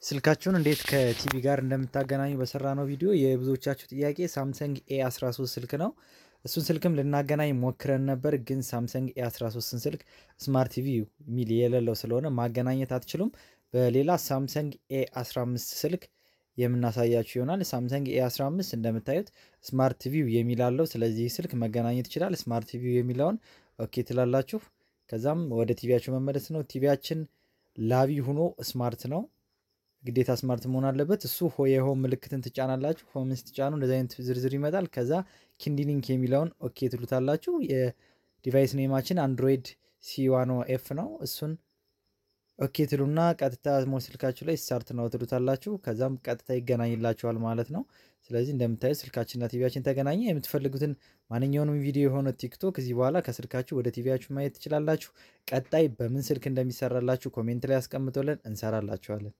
ስልካችሁን እንዴት ከቲቪ ጋር እንደምታገናኙ በሰራነው ቪዲዮ የብዙዎቻችሁ ጥያቄ ሳምሰንግ ኤ 13 ስልክ ነው። እሱን ስልክም ልናገናኝ ሞክረን ነበር፣ ግን ሳምሰንግ ኤ 13ን ስልክ ስማርት ቲቪ የሚል የሌለው ስለሆነ ማገናኘት አትችሉም። በሌላ ሳምሰንግ ኤ 15 ስልክ የምናሳያችሁ ይሆናል። ሳምሰንግ ኤ 15 እንደምታዩት ስማርት ቲቪው የሚል አለው። ስለዚህ ስልክ መገናኘት ይችላል። ስማርት ቲቪው የሚለውን ኦኬ ትላላችሁ። ከዛም ወደ ቲቪያችሁ መመለስ ነው። ቲቪያችን ላቢ ሆኖ ስማርት ነው። ግዴታ ስማርት መሆን አለበት። እሱ የሆም ምልክትን ትጫናላችሁ። ሆም ስትጫኑ እንደዚህ አይነት ዝርዝር ይመጣል። ከዛ ኪንዲሊንክ የሚለውን ኦኬ ትሉታላችሁ። የዲቫይስ ኔማችን አንድሮይድ ሲዋኖ ኤፍ ነው። እሱን ኦኬ ትሉና ቀጥታ ሞ ስልካችሁ ላይ ስታርት ነው ትሉታላችሁ። ከዛም ቀጥታ ይገናኝላችኋል ማለት ነው። ስለዚህ እንደምታዩት ስልካችንና ቲቪያችን ተገናኘ። የምትፈልጉትን ማንኛውንም ቪዲዮ የሆነ ቲክቶክ እዚህ በኋላ ከስልካችሁ ወደ ቲቪያችሁ ማየት ትችላላችሁ። ቀጣይ በምን ስልክ እንደሚሰራላችሁ ኮሜንት ላይ ያስቀምጦልን እንሰራላችኋለን።